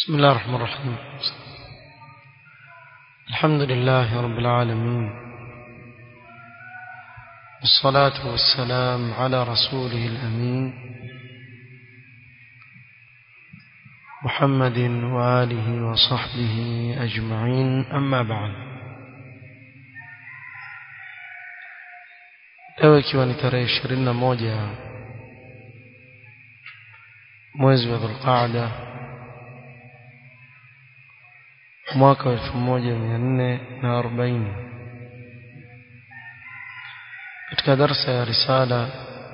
بسم الله الرحمن الرحيم الحمد لله رب العالمين والصلاة والسلام على رسوله الأمين محمد وآله وصحبه أجمعين أما بعد leo ikiwa ni tarehe ishirini na moja mwezi wa dhulqaada mwaka wa elfu moja mia nne na arobaini katika darsa ya risala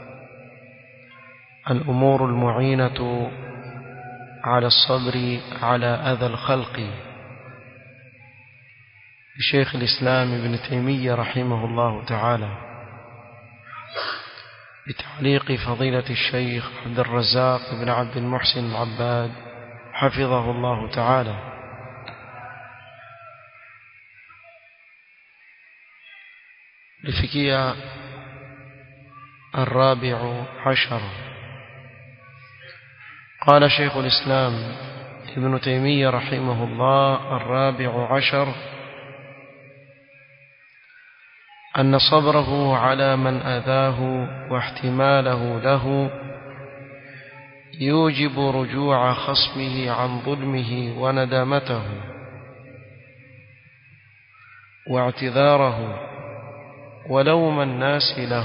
الأمور المعينة على الصبر على أذى الخلق لشيخ الإسلام ابن تيمية رحمه الله تعالى بتعليق فضيلة الشيخ عبد الرزاق بن عبد المحسن العباد حفظه الله تعالى لفكية الرابع عشر قال شيخ الإسلام ابن تيمية رحمه الله الرابع عشر أن صبره على من أذاه واحتماله له يوجب رجوع خصمه عن ظلمه وندامته واعتذاره ولوم الناس له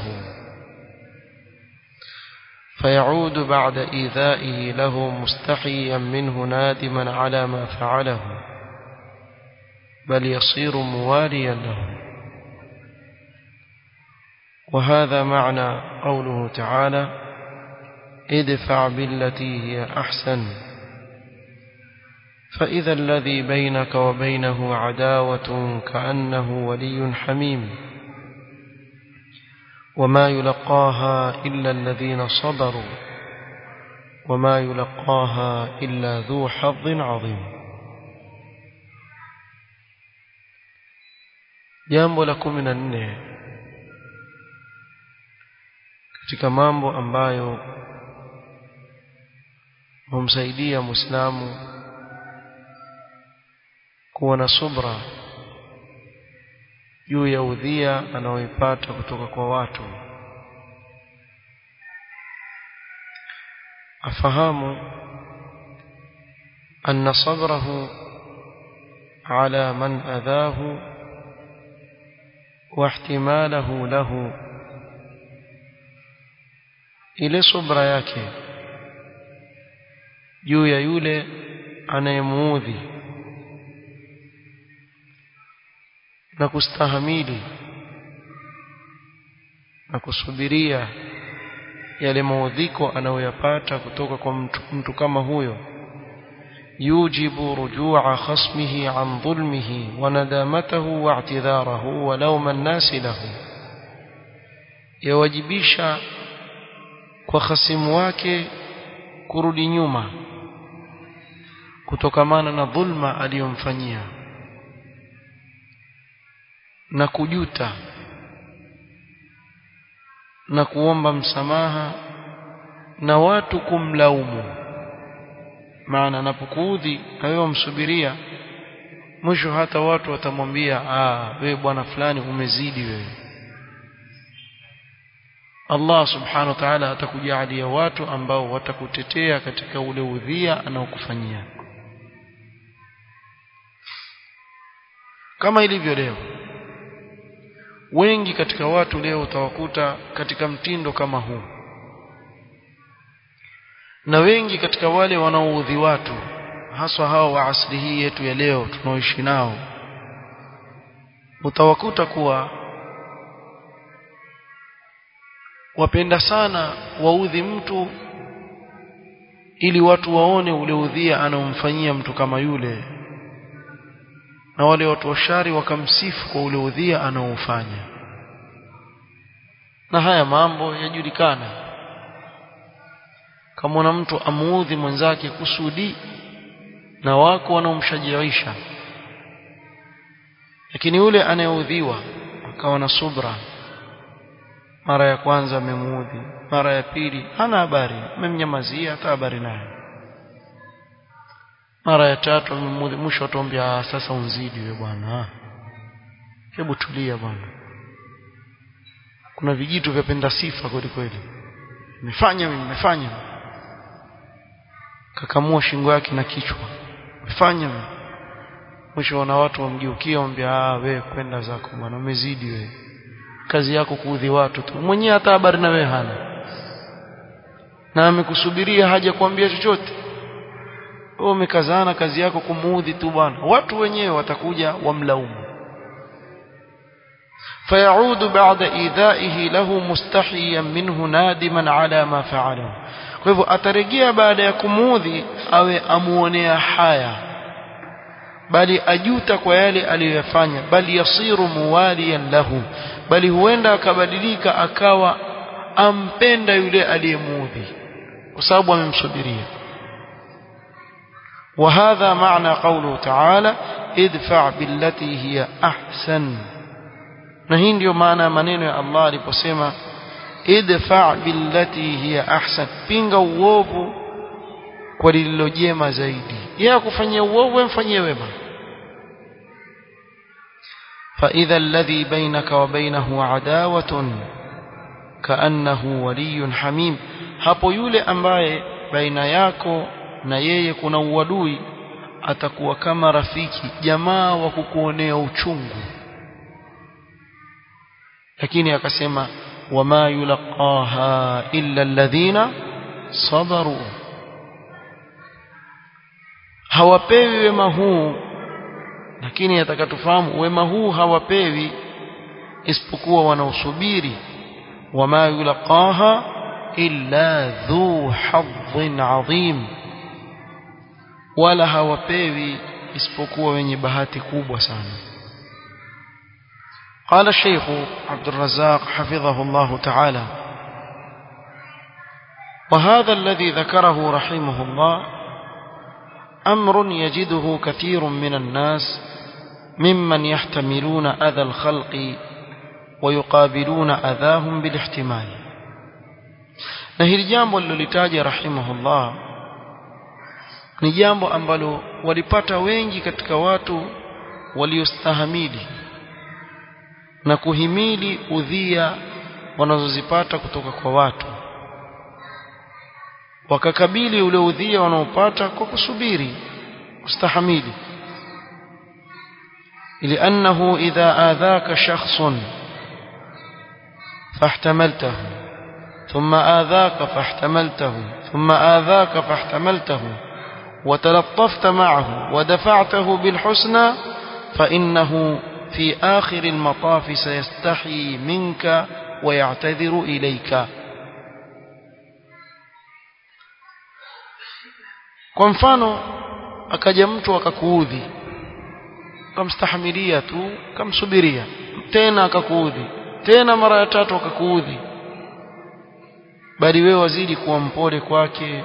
فيعود بعد إيذائه له مستحيا منه نادما على ما فعله بل يصير مواليا له وهذا معنى قوله تعالى ادفع بالتي هي أحسن فإذا الذي بينك وبينه عداوة كأنه ولي حميم وما يلقاها إلا الذين صبروا وما يلقاها إلا ذو حظ عظيم jambo la kumi na nne katika mambo ambayo humsaidia muislamu kuwa na subra juu ya udhia anaoipata kutoka kwa watu afahamu anna sabrahu ala man adhahu wa ihtimalahu lahu ile subra yake juu ya yule anayemuudhi na kustahamili na kusubiria yale maudhiko anayoyapata kutoka kwa mtu, mtu kama huyo yujibu rujua khasmihi an dhulmihi wa nadamatahu wa i'tidharahu wa lawma an-nasi lahu yawajibisha kwa khasimu wake kurudi nyuma kutokamana na dhulma aliyomfanyia na kujuta na kuomba msamaha na watu kumlaumu maana anapokuudhi na wewe umsubiria mwisho hata watu watamwambia ah wewe bwana fulani umezidi wewe Allah subhanahu wa ta'ala atakujalia watu ambao watakutetea katika ule udhia anaokufanyia kama ilivyo leo wengi katika watu leo utawakuta katika mtindo kama huu na wengi katika wale wanaoudhi watu haswa hao wa asili hii yetu ya leo tunaoishi nao utawakuta kuwa wapenda sana waudhi mtu ili watu waone ule udhia anaomfanyia mtu kama yule na wale watu washari wakamsifu kwa ule udhia anaoufanya na haya mambo yajulikana kama na mtu amuudhi mwenzake kusudi na wako wanaomshajiisha lakini yule anayeudhiwa akawa na subra mara ya kwanza amemuudhi mara ya pili hana habari amemnyamazia hata habari naye mara ya tatu amemudhi mwisho atuambia sasa unzidi wewe bwana hebu tulia bwana kuna vijitu vyapenda sifa kweli kweli nimefanya mimi nimefanya kakamua shingo yake na kichwa nimefanya mimi mwisho wana watu wamgeukia wambia ah wewe kwenda zako bwana umezidi wewe kazi yako kuudhi watu tu mwenyewe hata habari na wewe hana na amekusubiria haja kuambia chochote wewe umekazana kazi yako kumuudhi tu bwana watu wenyewe watakuja wamlaumu فيعود بعد إيذائه له مستحيا منه نادما على ما فعله kwa hivyo atarejea baada ya kumuudhi awe amuonea haya bali ajuta kwa yale aliyoyafanya bali yasiru muwaliyan lahu bali huenda akabadilika akawa ampenda yule aliyemuudhi kwa sababu amemsubiria وهذا معنى قوله تعالى ادفع بالتي هي أحسن na hii ndio maana ya maneno ya Allah aliposema idfa billati hiya ahsan pinga uovu kwa lililo jema zaidi yeye akufanyia uovu mfanyie wema فإذا الذي بينك وبينه عداوة كأنه ولي حميم hapo yule ambaye baina yako na yeye kuna uadui atakuwa kama rafiki jamaa wa kukuonea uchungu lakini akasema wama yulqaha illa alladhina sabaru hawapewi wema huu lakini atakatufahamu wema huu hawapewi isipokuwa wanaosubiri wama yulqaha illa dhu hadhin adhim wala hawapewi isipokuwa wenye bahati kubwa sana قال الشيخ عبد الرزاق حفظه الله تعالى وهذا الذي ذكره رحمه الله أمر يجده كثير من الناس ممن يحتملون أذى الخلق ويقابلون أذاهم بالاحتمال نهي الجامب اللي رحمه الله ni jambo ambalo walipata wengi katika watu waliostahamili na kuhimili udhia wanazozipata kutoka kwa watu wakakabili ule udhia wanaopata kwa kusubiri kustahamili لأنه إذا آذاك شخص فاحتملته ثم آذاك فاحتملته ثم آذاك فاحتملته وتلطفت معه ودفعته بالحسنى فإنه في آخر المطاف سيستحي منك ويعتذر إليك kwa mfano akaja mtu akakuudhi kamstahimilia tu kamsubiria tena akakuudhi tena mara ya tatu akakuudhi bali wewe wazidi kuwa mpole kwake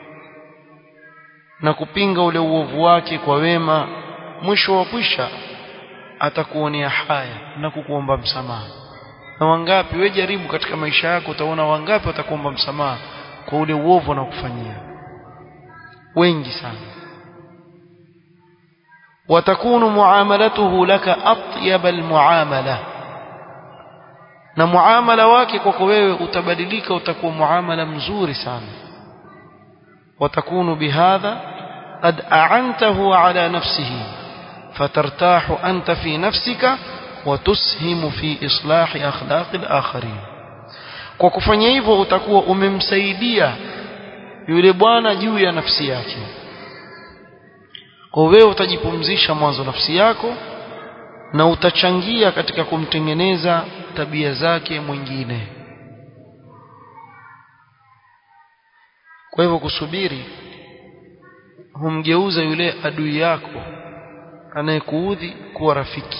na kupinga ule uovu wake kwa wema mwisho wa kwisha atakuonea haya na kukuomba msamaha na wangapi wewe jaribu katika maisha yako utaona wangapi watakuomba msamaha kwa ule uovu wanaokufanyia wengi sana watakunu muamalatuhu laka atyaba almuamala na muamala wake kwako wewe utabadilika utakuwa muamala mzuri sana watakunu bihadha qad a'antahu ala nafsihi فترتاح أنت في نفسك وتسهم في إصلاح أخلاق الآخرين kwa kufanya hivyo utakuwa umemsaidia yule bwana juu ya nafsi yake kwa wewe utajipumzisha mwanzo nafsi yako na utachangia katika kumtengeneza tabia zake mwingine kwa hivyo kusubiri humgeuza yule adui yako anayekuudhi kuwa rafiki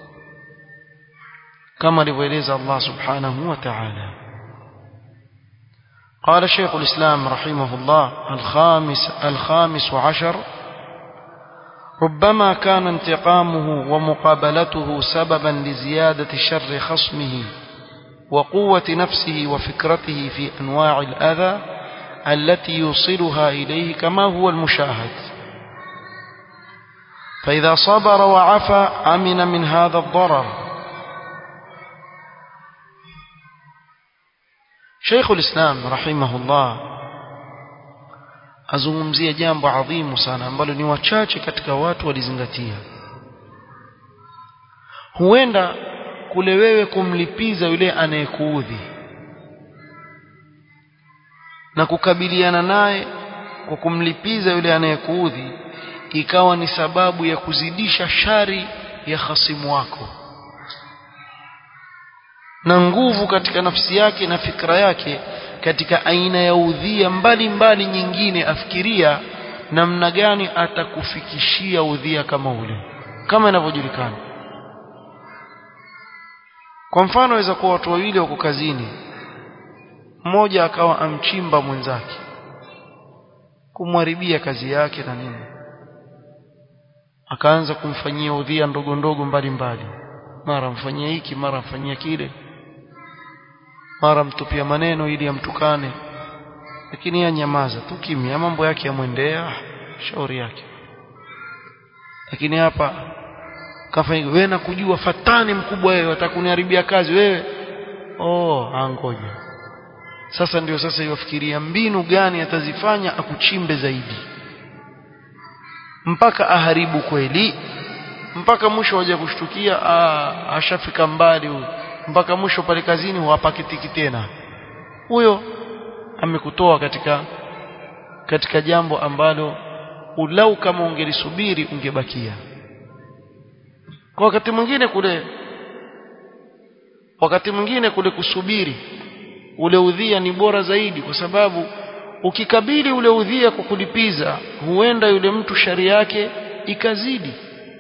kama alivyoeleza Allah subhanahu wa ta'ala قال شيخ الإسلام رحمه الله الخامس الخامس عشر ربما كان انتقامه ومقابلته سببا لزيادة شر خصمه وقوة نفسه وفكرته في أنواع الأذى التي يوصلها إليه كما هو المشاهد فإذا صبر وعفى أمن من هذا الضرر شيخ الإسلام رحمه الله azungumzia jambo adhimu sana ambalo ni wachache katika watu walizingatia huenda kule wewe kumlipiza yule anayekuudhi na kukabiliana naye kwa kumlipiza yule anayekuudhi ikawa ni sababu ya kuzidisha shari ya hasimu wako na nguvu katika nafsi yake na fikra yake katika aina ya udhia mbalimbali nyingine afikiria namna gani atakufikishia udhia kama ule kama inavyojulikana kwa mfano waweza kuwa watu wawili wako kazini mmoja akawa amchimba mwenzake kumharibia kazi yake na nini akaanza kumfanyia udhia ndogo ndogo mbalimbali mara mfanyia hiki mara mfanyia kile mara mtupia maneno ili amtukane lakini yeye nyamaza tu kimya mambo yake yamwendea shauri yake lakini hapa kafanya wewe na kujua fatani mkubwa wewe watakuniharibia kazi wewe oh angoja sasa ndio sasa iwafikiria mbinu gani atazifanya akuchimbe zaidi mpaka aharibu kweli mpaka mwisho waje kushtukia ashafika mbali huyo mpaka mwisho pale kazini huwapakitiki tena huyo amekutoa katika katika jambo ambalo ulau kama ungelisubiri ungebakia kwa wakati mwingine kule wakati mwingine kule kusubiri ule udhia ni bora zaidi kwa sababu ukikabili ule udhia kwa kulipiza huenda yule mtu shari yake ikazidi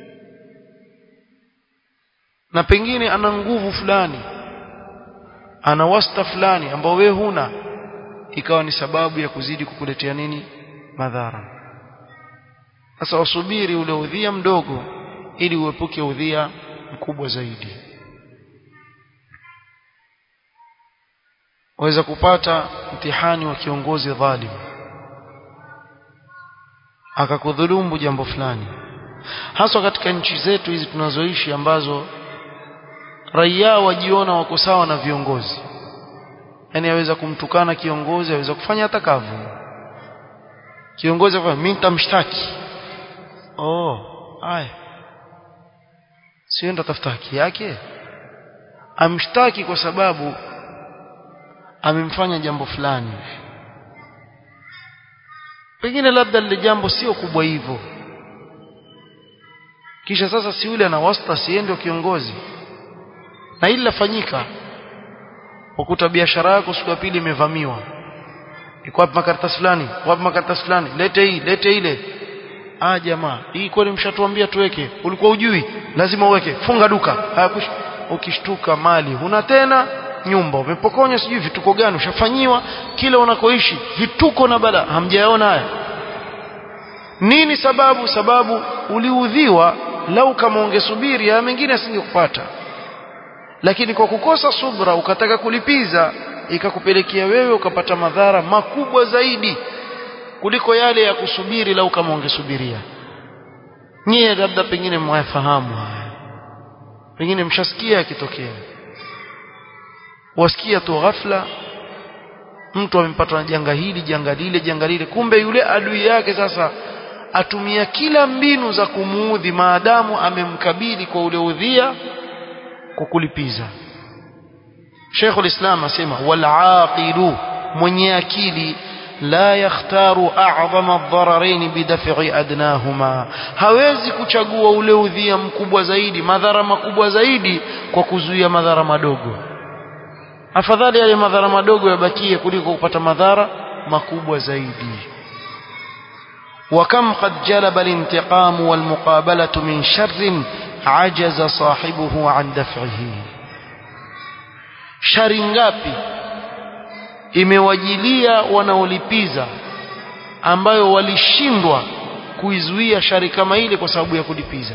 na pengine ana nguvu fulani ana wasta fulani ambao wewe huna ikawa ni sababu ya kuzidi kukuletea nini madhara sasa wasubiri ule udhia mdogo ili uepuke udhia mkubwa zaidi waweza kupata mtihani wa kiongozi dhalim akakudhulumu jambo fulani haswa katika nchi zetu hizi tunazoishi ambazo raia wajiona wako sawa na viongozi yani aweza kumtukana kiongozi aweza kufanya atakavyo kiongozi afanya mimi nitamshtaki oh haya sio ndo tafuta haki yake amshtaki kwa sababu amemfanya jambo fulani pengine labda lile jambo sio kubwa hivyo kisha sasa si yule ana wasta siende kiongozi na hili lafanyika ukuta biashara yako siku ya pili imevamiwa iko wapi makaratasi fulani wapi makaratasi fulani lete hii lete ile ah jamaa hii kwani mshatuambia tuweke ulikuwa ujui lazima uweke funga duka hayakush ukishtuka mali huna tena nyumba umepokonywa sijui vituko gani ushafanyiwa kile unakoishi vituko na bala hamjaona haya nini sababu sababu uliudhiwa lau kama ungesubiri haya mengine asingekupata lakini kwa kukosa subra ukataka kulipiza ikakupelekea wewe ukapata madhara makubwa zaidi kuliko yale ya kusubiri lau kama ungesubiria nyie labda pengine mwayafahamu haya pengine mshasikia yakitokea wasikia tu ghafla mtu amepatwa na janga hili janga lile janga lile kumbe yule adui yake sasa atumia kila mbinu za kumuudhi maadamu amemkabili kwa ule udhia kwa kulipiza Sheikh ulislam asema wal aqilu mwenye akili la yakhtaru a'zama ad-dararain bidaf'i adnahuma hawezi kuchagua ule udhia mkubwa zaidi madhara makubwa zaidi kwa kuzuia madhara madogo afadhali yale madhara madogo yabakie kuliko kupata madhara makubwa zaidi وكم قد جلب الانتقام والمقابلة من شر عجز صاحبه عن دفعه shari ngapi imewajilia wanaolipiza ambayo walishindwa kuizuia shari kama ile kwa sababu ya kulipiza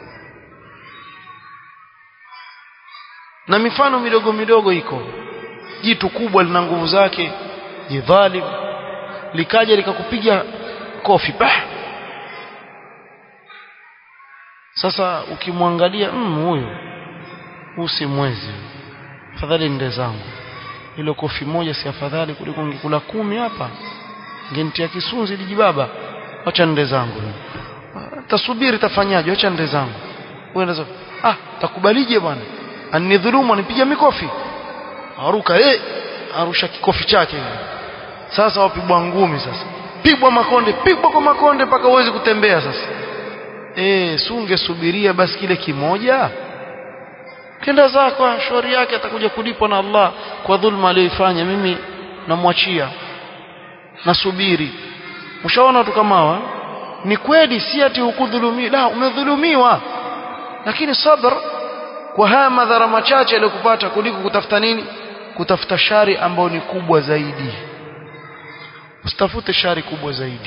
na mifano midogo midogo iko jitu kubwa lina nguvu zake jidhalim likaja likakupiga kofi bah sasa ukimwangalia mm, huyo huu si mwezi afadhali nde zangu ile kofi moja si afadhali kuliko ngikula kumi hapa ngenitia kisunzi lijibaba acha nde zangu tasubiri tafanyaje acha nde zangu wewe ah takubalije bwana anidhulumu anipiga mikofi aruka eh arusha kikofi chake sasa wapigwa ngumi sasa pigwa makonde pigwa kwa makonde mpaka uweze kutembea sasa eh sunge subiria basi kile kimoja kenda zako shauri yake atakuja kulipwa na Allah kwa dhulma aliyoifanya mimi namwachia nasubiri ushaona watu kama hawa ni kweli si ati hukudhulumiwa la umedhulumiwa lakini sabr kwa haya madhara machache aliyokupata kuliko kutafuta nini kutafuta shari ambayo ni kubwa zaidi usitafute shari kubwa zaidi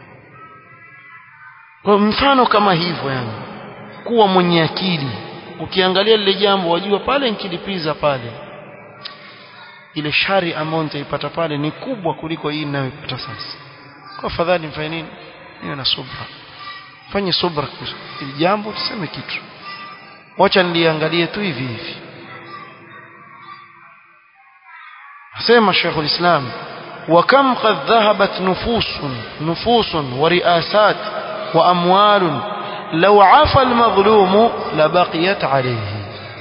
kwa mfano kama hivyo yani kuwa mwenye akili ukiangalia lile jambo wajua pale nikilipiza pale ile shari ambayo nitaipata pale ni kubwa kuliko hii ninayoipata sasa kwa fadhali mfanye nini niwe na subra fanye subra ili jambo tuseme kitu wacha niliangalie tu hivi hivi asema Sheikh ulislam وكم قد ذهبت نفوس نفوس ورئاسات وأموال لو عفى المظلوم لبقيت عليه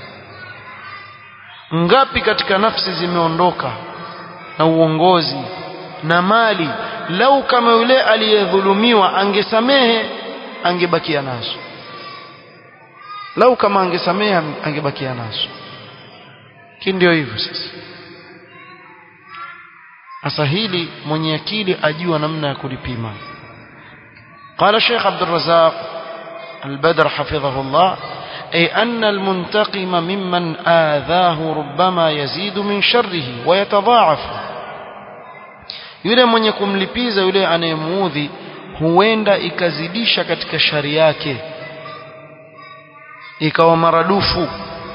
ngapi katika nafsi zimeondoka na uongozi na mali lau kama yule aliyedhulumiwa angesamehe angebakia nazo lau kama angesamehe angebakia nazo ki ndio hivyo sasa sasa hili mwenye akili ajua namna ya kulipima قال الشيخ عبد الرزاق البدر حفظه الله أي أن المنتقم ممن آذاه ربما يزيد من شره ويتضاعف yule mwenye kumlipiza yule anayemuudhi huenda ikazidisha katika shari yake ikawa maradufu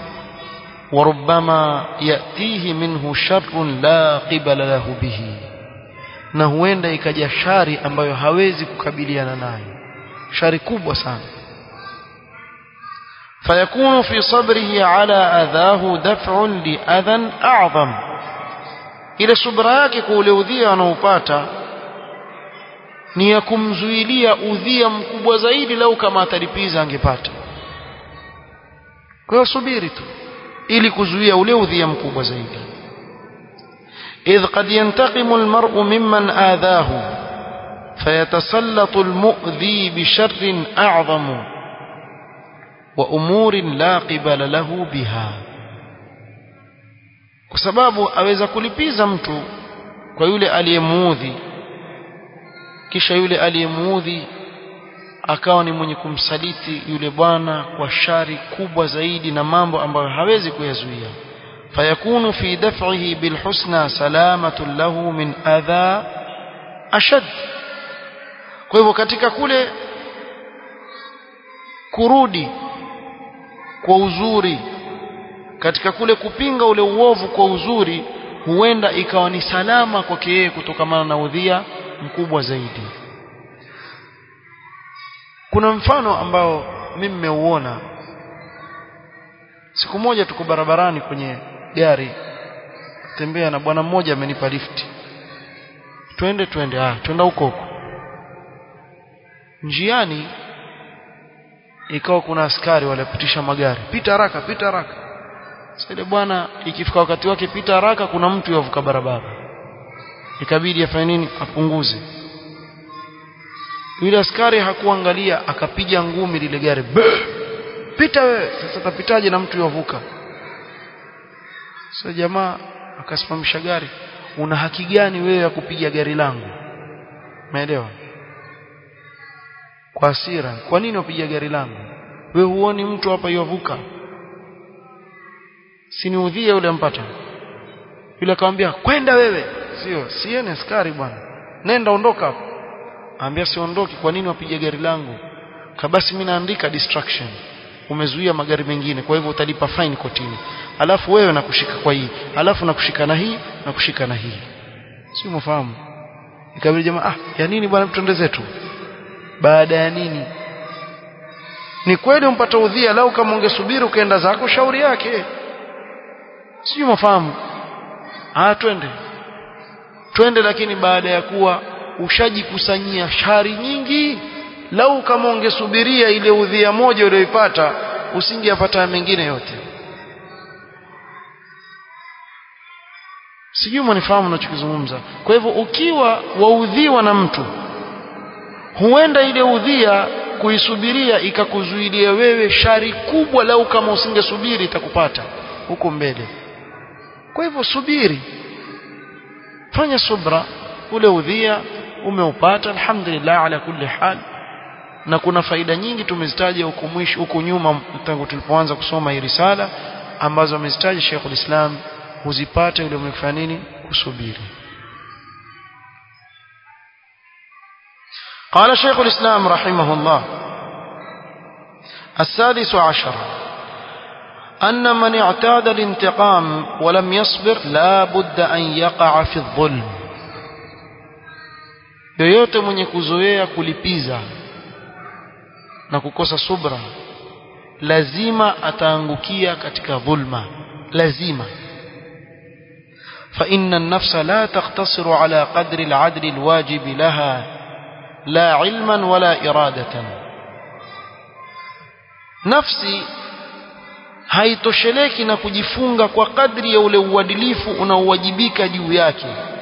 وربما يأتيه منه شر لا قبل له به na huenda ikaja shari ambayo hawezi kukabiliana nayo shari kubwa sana فيكون في صبره على أذاه دفع لأذى أعظم ile subra yake kwa ule udhia anaopata ni ya kumzuilia udhia mkubwa zaidi lau kama atalipiza angepata kwa hiyo subiri tu ili kuzuia ule udhia mkubwa zaidi إذ قد ينتقم المرء ممن آذاه فيتسلط المؤذي بشر أعظم وأمور لا قبل له بها kwa sababu aweza kulipiza mtu kwa yule aliyemuudhi kisha yule aliyemuudhi akawa ni mwenye kumsaliti yule bwana kwa shari kubwa zaidi na mambo ambayo hawezi kuyazuia fayakunu fi daf'ihi bilhusna salamatun lahu min adha ashad kwa hivyo katika kule kurudi kwa uzuri katika kule kupinga ule uovu kwa uzuri huenda ikawa ni salama kwake yeye kutokamana na udhia mkubwa zaidi kuna mfano ambao mimi nimeuona siku moja tuko barabarani kwenye gari tembea na bwana mmoja amenipa lifti twende twende ah twenda huko huko njiani ikawa kuna askari walipitisha magari pita haraka pita haraka sasa ile bwana ikifika wakati wake pita haraka kuna mtu yavuka barabara ikabidi afanye nini apunguze yule askari hakuangalia akapiga ngumi lile gari pita wewe sasa tapitaje na mtu yavuka sasa jamaa akasimamisha gari una haki gani wewe ya kupiga gari langu umeelewa kwa hasira kwa nini upiga gari langu wewe huoni mtu hapa yavuka siniudhie yule mpata yule akamwambia kwenda wewe sio siene askari bwana nenda ondoka hapo Ambia siondoki kwa nini wapige gari langu? Kabasi mimi naandika distraction. Umezuia magari mengine kwa hivyo utalipa fine kotini. Alafu wewe nakushika kwa hii, alafu nakushika na hii, nakushika na hii. Si umefahamu? Ikabidi jamaa ah, ya nini bwana mtende zetu? Baada ya nini? ni kweli umpata udhia lau kama ungesubiri ukaenda zako shauri yake sijui mafahamu ah twende twende lakini baada ya kuwa ushajikusanyia shari nyingi lau kama ungesubiria ile udhia moja uliyoipata usingeyapata mengine yote sijui mwanifahamu nachokizungumza kwa hivyo ukiwa waudhiwa na mtu huenda ile udhia kuisubiria ikakuzuilia wewe shari kubwa lau kama usingesubiri itakupata huko mbele kwa hivyo subiri fanya subra ule udhia umeupata alhamdulillah ala kulli hal na kuna faida nyingi tumezitaja huko mwisho huko nyuma tangu tulipoanza kusoma hii risala ambazo amezitaja Sheikhul Islam huzipata yule mfanya nini kusubiri قال شيخ الإسلام رحمه الله السادس عشر أن من اعتاد الانتقام ولم يصبر لا بد أن يقع في الظلم yoyote mwenye kuzoea kulipiza na kukosa subra lazima ataangukia katika dhulma lazima فإن النفس لا تقتصر على قدر العدل الواجب لها لا علما ولا إرادة نفسي haitosheleki na kujifunga kwa kadri ya ule uadilifu unaowajibika juu yake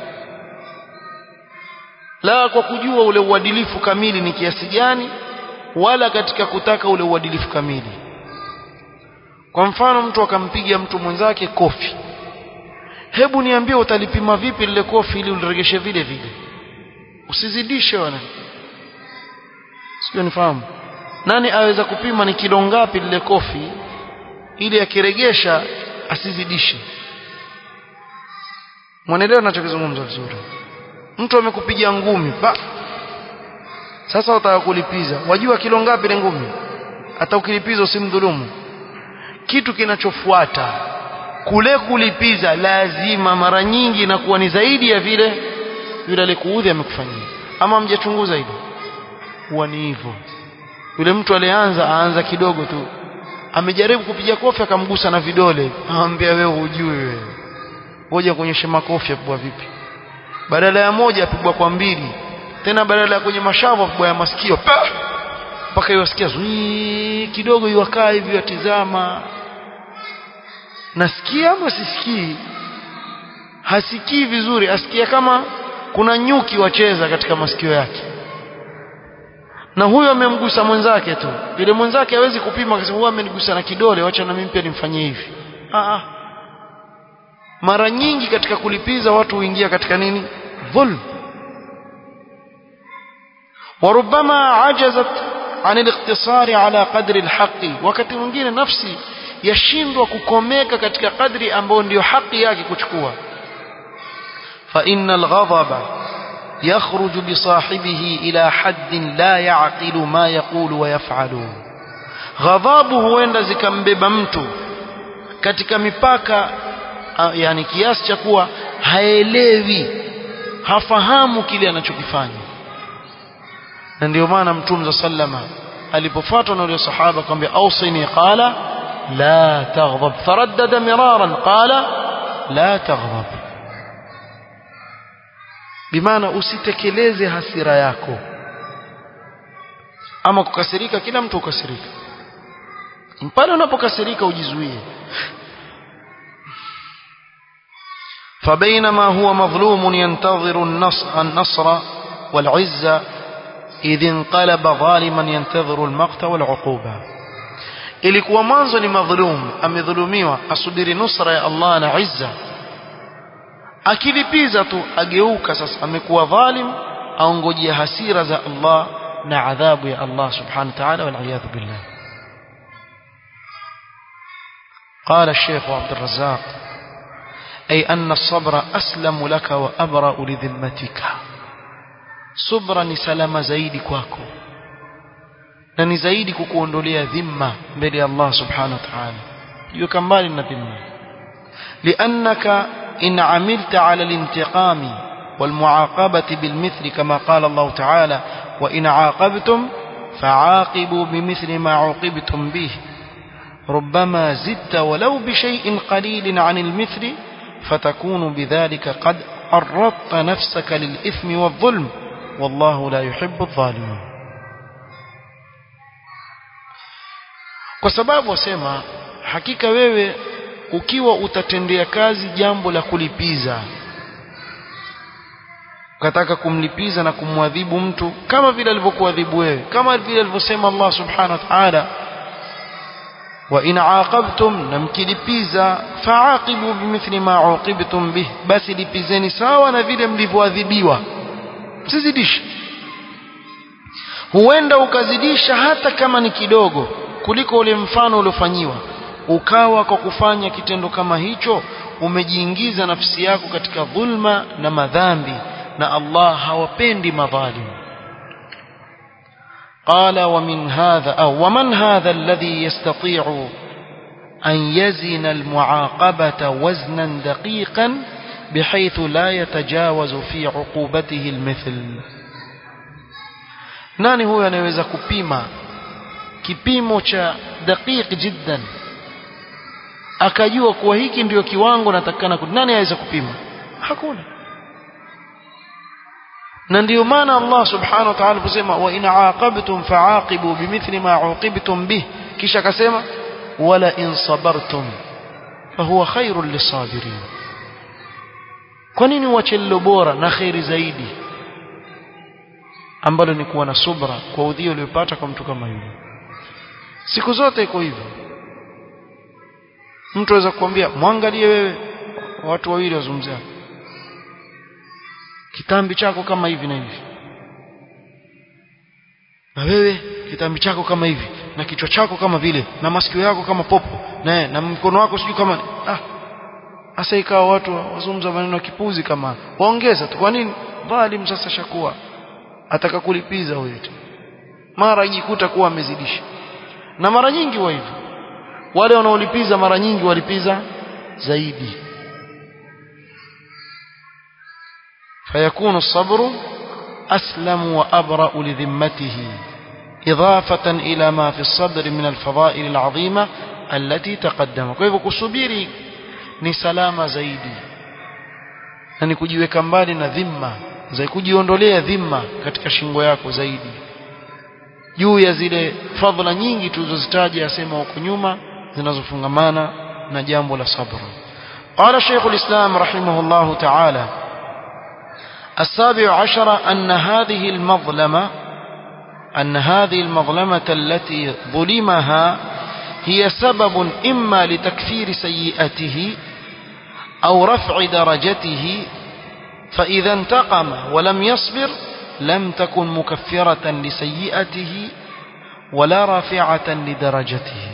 la kwa kujua ule uadilifu kamili ni kiasi gani wala katika kutaka ule uadilifu kamili kwa mfano mtu akampiga mtu mwenzake kofi hebu niambie utalipima vipi lile kofi ili uliregeshe vile vile usizidishe wana sio nifahamu nani aweza kupima ni kilo ngapi lile kofi ili akiregesha asizidishe mwanaelewa ninachokizungumza vizuri mtu amekupiga ngumi pa sasa utaka kulipiza wajua kilo ngapi ile ngumi hata ukilipiza usimdhulumu kitu kinachofuata kule kulipiza lazima mara nyingi inakuwa ni zaidi ya vile yule alikuudhi amekufanyia ama mjachunguza hilo huwa ni hivyo yule mtu alianza aanza kidogo tu amejaribu kupiga kofi akamgusa na vidole anamwambia wewe hujui wewe ngoja kuonyesha makofi yapigwa vipi badala ya moja apigwa kwa mbili tena badala ya kwenye mashavu apigwa ya masikio mpaka iwasikia kidogo iwakaa hivi watizama nasikia ama sisikii hasikii vizuri asikia kama kuna nyuki wacheza katika masikio yake na huyo amemgusa mwenzake tu yule mwenzake hawezi kupima akasema huyu amenigusa na kidole wacha na mimi pia nimfanyie hivi ah mara nyingi katika kulipiza watu huingia katika nini dhulm وربما عجزت عن الاقتصار على قدر الحق wakati mwingine nafsi yashindwa kukomeka katika kadri ambayo ndiyo haki yake kuchukua fa innal ghadaba يخرج بصاحبه إلى حد لا يعقل ما يقول ويفعل غضابه huenda zikambeba mtu katika mipaka yani kiasi cha kuwa haelewi hafahamu kile anachokifanya na ndio maana mtume sallama alipofuatwa na yule sahaba akamwambia ausini qala la taghdab faraddada miraran qala la taghdab bimaana usitekeleze hasira yako ama kukasirika kila mtu ukasirika pale unapokasirika ujizuie فبينما هو مظلوم ينتظر النصر, النصر والعزة إذ انقلب ظالما ينتظر المقت والعقوبة ilikuwa mwanzo ni madhulum amedhulumiwa asubiri nusra ya Allah na izza akilipiza tu ageuka sasa amekuwa dhalim aongojea hasira za Allah na adhabu ya Allah subhanahu wa ta'ala wal iyad billah قال الشيخ عبد الرزاق أي أن الصبر أسلم لك وأبرأ لذمتك صبر سلام زيد كواكو na zaidi kukuondolea dhima mbele ya Allah subhanahu wa ta'ala yuko mbali na dhima liannaka in amilta ala al-intiqam والمعاقبة بالمثل كما قال الله تعالى وإن عاقبتم فعاقبوا بمثل ما عوقبتم به ربما زدت ولو بشيء قليل عن المثل فتكون بذلك قد عرضت نفسك للإثم والظلم والله لا يحب الظالمين kwa sababu wasema hakika wewe ukiwa utatendea kazi jambo la kulipiza ukataka kumlipiza na kumwadhibu mtu kama vile alivyokuadhibu wewe kama vile alivyosema Allah subhanahu wa ta'ala wa in aaqabtum na mkilipiza faaqibu bimithli ma uqibtum bih basi lipizeni sawa na vile mlivyoadhibiwa msizidishe huenda ukazidisha hata kama ni kidogo kuliko ule mfano uliofanyiwa ukawa kwa kufanya kitendo kama hicho umejiingiza nafsi yako katika dhulma na madhambi na Allah hawapendi madhalim قال ومن هذا أو ومن هذا الذي يستطيع أن يزن المعاقبة وزنا دقيقا بحيث لا يتجاوز في عقوبته المثل nani huyo anayeweza kupima kipimo cha daqiq jiddan akajua kuwa hiki ndio kiwango natakana nani aweza kupima hakuna na ndio maana Allah subhanahu wa ta'ala aliposema wa in aaqabtum fa'aqibu bimithli ma uqibtum bih kisha akasema wala in sabartum fahuwa khairul lisabirin kwa nini uache lilo bora na khairi zaidi ambalo ni kuwa na subra kwa udhio uliopata kwa mtu kama yule siku zote iko hivyo mtu aweza kukwambia mwangalie wewe watu wawili wazungumzia kitambi chako kama hivi na hivi na wewe kitambi chako kama hivi na kichwa chako kama vile na masikio yako kama popo na na mkono wako sijui kama ah asa ikawa watu wazungumza maneno ya kipuzi kama waongeza tu kwa nini dhalim sasa shakuwa ataka kulipiza huyo mara ajikuta kuwa amezidisha na mara nyingi wa hivyo wale wanaolipiza mara nyingi walipiza zaidi فيكون الصبر أسلم وأبرأ لذمته إضافة إلى ما في الصبر من الفضائل العظيمة التي تقدم كيف كسبيري ni salama zaidi na ni kujiweka mbali na dhima za kujiondolea dhima katika shingo yako zaidi juu ya zile fadhila nyingi tulizozitaja asema huko nyuma zinazofungamana na jambo la sabr قال شيخ الإسلام رحمه الله تعالى السابع عشر أن هذه المظلمة أن هذه المظلمة التي ظلمها هي سبب إما لتكفير سيئته أو رفع درجته فإذا انتقم ولم يصبر لم تكن مكفرة لسيئته ولا رافعة لدرجته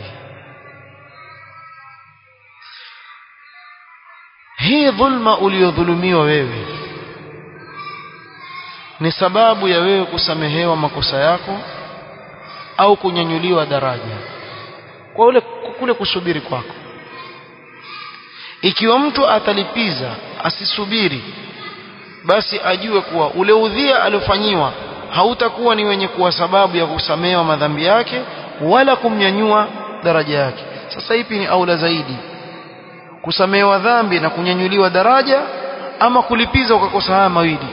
hii dhulma uliyodhulumiwa wewe ni sababu ya wewe kusamehewa makosa yako au kunyanyuliwa daraja kwa ule kule kusubiri kwako ikiwa mtu atalipiza asisubiri basi ajue kuwa ule udhia aliofanyiwa hautakuwa ni wenye kuwa sababu ya kusamehewa madhambi yake wala kumnyanyua daraja yake sasa ipi ni aula zaidi kusamehewa dhambi na kunyanyuliwa daraja ama kulipiza ukakosa haya mawili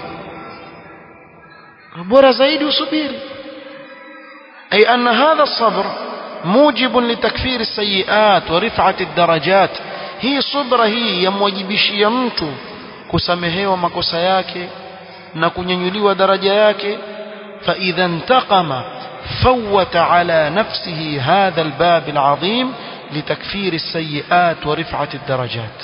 bora zaidi usubiri ay anna hadha sabr موجب لتكفير السيئات ورفعة الدرجات hii subra hii yamwajibishia mtu kusamehewa makosa yake na kunyanyuliwa daraja yake فإذا انتقم فوت على نفسه هذا الباب العظيم لتكفير السيئات ورفعة الدرجات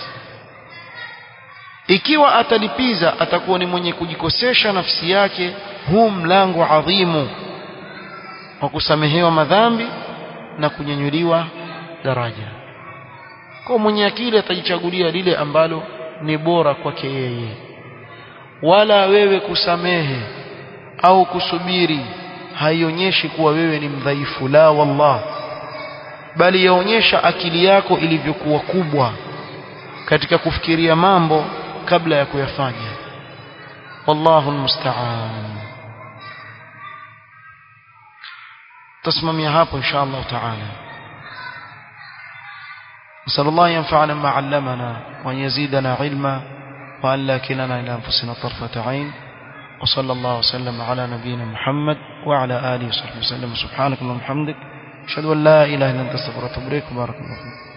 ikiwa atalipiza atakuwa ni mwenye kujikosesha nafsi yake huu mlango adhimu wa kusamehewa madhambi na kunyanyuliwa daraja kwa mwenye akili atajichagulia lile ambalo ni bora kwake yeye wala wewe kusamehe au kusubiri haionyeshi kuwa wewe ni mdhaifu la wallah bali yaonyesha akili yako ilivyokuwa kubwa katika kufikiria mambo kabla ya kuyafanya wallahu almusta'an تسمم hapo insha Allah taala نسأل الله ينفعنا ما علمنا وأن يزيدنا علما وأن لا كلنا إلى أنفسنا طرفة عين وصلى الله وسلم على نبينا محمد وعلى آله وصحبه وسلم سبحانك اللهم وبحمدك أشهد أن لا إله إلا أنت استغفرك وأتوب إليك بارك الله فيك